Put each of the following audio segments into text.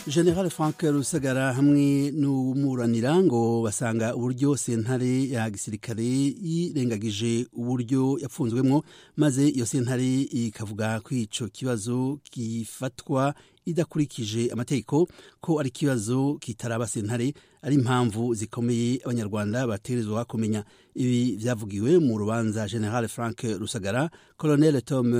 general frank rusagara hamwe n'umuranira ngo basanga uburyo sentare ya gisirikare yirengagije uburyo yapfunzwemo maze iyo sentare ikavuga ko ico kibazo gifatwa idakurikije amategeko ko ari ikibazo kitaraba sentare ari impamvu zikomeye abanyarwanda bategerezwa kumenya ibi vyavugiwe mu rubanza general frank rusagara colonel tom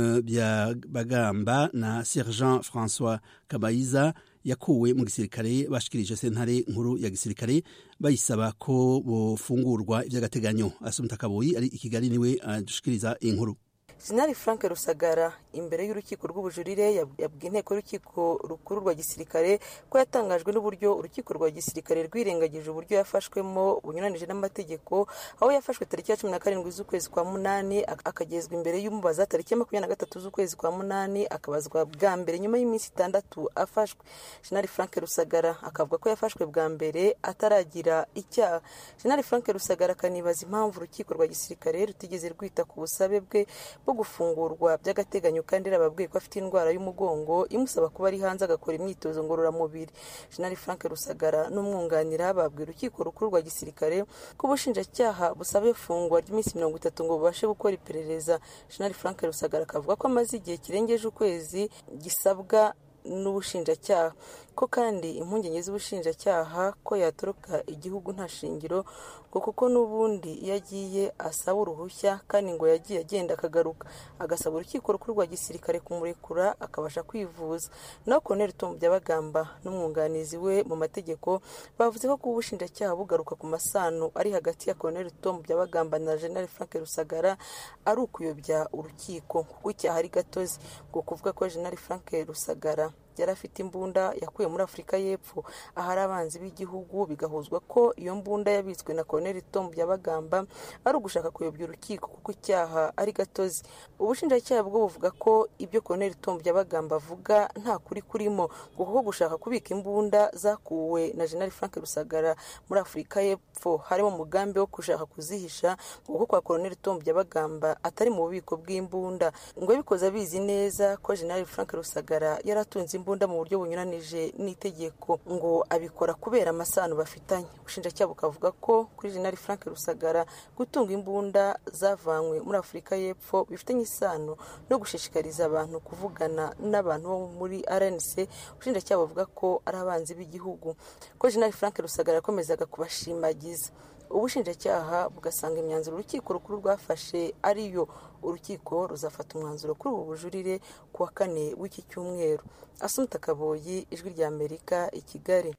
byabagamba na sergent françois kabayiza yakuwe mu gisirikare bashikirije sentare nkuru ya gisirikare bayisaba ko bofungurwa ivy'agateganyo asumta kaboyi ari i kigali niwe adushikiriza inkuru Jenerali Frank Rusagara imbere y'urukiko rw'ubujurire yabwiye inteko y'urukiko rukuru rwa gisirikare ko yatangajwe n'uburyo urukiko rwa gisirikare rwirengagije uburyo yafashwemo bunyuranije n'amategeko aho yafashwe tariki ya cumi na karindwi z'ukwezi kwa munani akagezwa imbere y'umubaza tariki ya makumyabiri na gatatu z'ukwezi kwa munani akabazwa bwa mbere nyuma y'iminsi itandatu afashwe Jenerali Frank Rusagara akavuga ko yafashwe bwa mbere ataragira icyaha Jenerali Frank Rusagara akanibaza impamvu urukiko rwa gisirikare rutigeze rwita ku busabe bwe bwo gufungurwa by'agateganyo kandi arababwiye ko afite indwara y'umugongo imusaba kuba ari hanze agakora imyitozo ngororamubiri Jenerali Frank Rusagara n'umwunganira babwira urukiko rukuru rwa gisirikare ko ubushinjacyaha busaba ifungwa ry'iminsi mirongo itatu ngo bubashe gukora iperereza Jenerali Frank Rusagara akavuga ko amaze igihe kirengeje ukwezi gisabwa n'ubushinjacyaha ko kandi impungenge z'ubushinjacyaha ko yatoroka igihugu nta shingiro ngo kuko n'ubundi iyo agiye asaba uruhushya kandi ngo yagiye agenda akagaruka agasaba urukiko rukuru rwa gisirikare kumurekura akabasha kwivuza naho Colonel Tom Byabagamba n'umwunganizi we mu mategeko bavuze ko kuba ubushinjacyaha bugaruka ku masano ari hagati ya Colonel Tom Byabagamba na General Frank Rusagara ari ukuyobya urukiko kuko icyaha ari gatozi ngo kuvuga ko General Frank Rusagara yari afite imbunda yakuye muri afurika y'epfo ahari abanzi b'igihugu bigahuzwa ko iyo mbunda yabitswe na colonel tom byabagamba ari ugushaka kuyobya urukiko kuko icyaha ari gatozi ubushinjacyaha bwo buvuga ko ibyo colonel tom byabagamba avuga nta kuri kurimo ngo kuko gushaka kubika imbunda zakuwe na general frank rusagara muri afurika y'epfo harimo umugambi wo gushaka kuzihisha ngo kuko kwa colonel tom byabagamba atari mu bubiko bw'imbunda ngo yabikoze abizi neza ko general frank rusagara yari atunze imbunda mu buryo bunyuranije n'itegeko ngo abikora kubera amasano bafitanye ubushinjacyaha bukavuga ko kuri jenali frank rusagara gutunga imbunda zavanywe muri afurika y'epfo bifitanye isano no gushishikariza abantu kuvugana n'abantu bo muri rnc ubushinjacyaha buvuga ko ari abanzi b'igihugu ko jenali frank rusagara yakomezaga kubashimagiza ubushinjacyaha bugasanga imyanzuro urukiko rukuru rwafashe ariyo urukiko ruzafata umwanzuro kuri ubu bujurire ku wa kane w'iki cyumweru asumta kaboyi ijwi ry'amerika i kigali